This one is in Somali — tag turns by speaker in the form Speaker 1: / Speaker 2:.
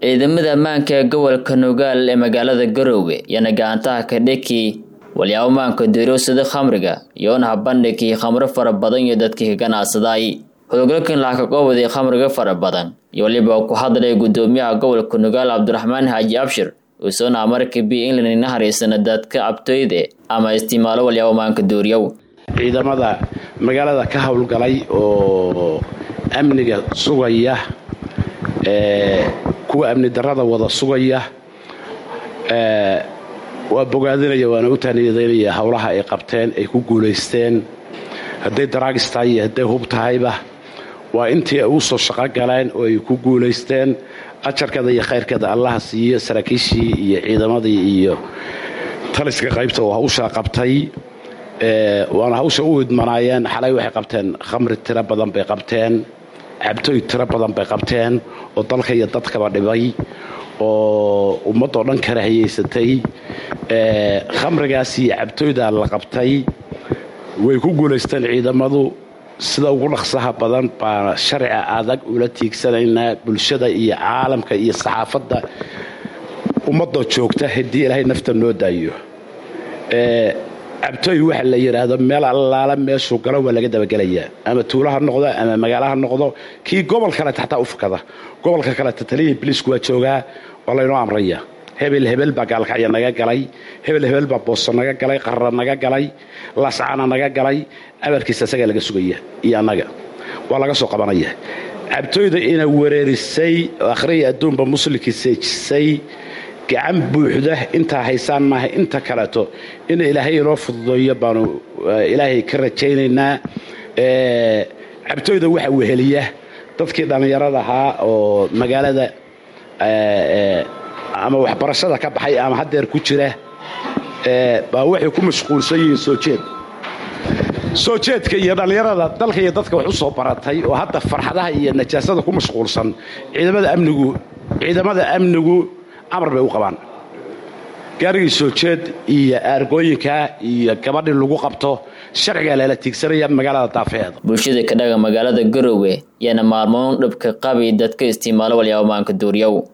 Speaker 1: ciidamada ammaanka ee gobolka nugaal ee magaalada garoowe yana gacantaha ka dheki walyaabo maanka doorowsada khamriga iyoona habandhigii khamro fara badan iyo dadkii ka ganacsaday howlgalkan lacag ka qoowaday khamriga fara badan iyo waliba ku hadlay gudoomiyaha gobolka nugaal cabdiraxmaan xaaji abshir uusoona amarka b england ina hariisana dadka cabtoyde ama isticmaalo walyaabo maanka dooriyow
Speaker 2: ciidamada magaalada ka howlgalay oo amniga sugaya kuwa amni darada wada sugaya waa bogaadinaya waana u taaniyadeynaya howlaha ay qabteen ay ku guulaysteen hadday daraagis tahay iyo hadday hub tahayba waa intii ay u soo shaqo galeen oo ay ku guulaysteen ajarkeeda iyo khayrkeeda allaha siiyo saraakiishii iyo ciidamadii iyo taliska qaybta oo hawshaa qabtay waana hawsha u idmanaayeen xalay waxay qabteen khamri tiro badan bay qabteen cabtooy tiro badan bay qabteen oo dalka iyo dadkaba dhibay oo ummadoo dhan kala hayaysatay khamrigaas iyo cabtooydaa la qabtay way ku guulaysteen ciidamadu sida ugu dhaqsaha badan baa sharciga adag ula tiigsanaynaa bulshada iyo caalamka iyo saxaafadda ummadoo joogta haddii ilaahay nafta noo daayo cabtooy waxa la yidhaahdo meel allaala meeshuu galo waa laga dabagelayaa ama tuulo ha noqdo ama magaalo ha noqdo kii gobol kaleta xataa u fakada gobolka kaleta taliyihii biliisku waa joogaa waa laynoo amraya hebel hebel baa gaalkacya naga galay hebel hebel baa booso naga galay qarra naga galay laascaana naga galay amarkiisa isagaa laga sugaya iyo annaga waa laga soo qabanaya cabtooyda ina wereerisay akhriya adduunba muslimkii seejisay gacan buuxda intaa haysaan maaha inta kaleeto in ilaahay inoo fududeeyo baanu ilaahay ka rajaynaynaa cabtooyda waxa weheliya dadkii dhallinyarada ahaa oo magaalada ama waxbarashada ka baxay ama haddeer ku jira baa waxay ku mashquulsan yihiin soo jeed soo jeedka iyo dhallinyarada dalka iyo dadka wax u soo baratay oo hadda farxadaha iyo najaasada ku mashquulsan ciidamada amnigu ciidamada amnigu amar bay u qabaan gaarigii soo jeed iyo aargooyinka iyo gabadhii lagu qabto sharcigaa lala tiigsanaya magaalada daafeeda
Speaker 1: bulshada ka dhaga magaalada garoowe yaana maalmoon dhabka qabi dadka isticmaalo walyaabo maanka duuriyow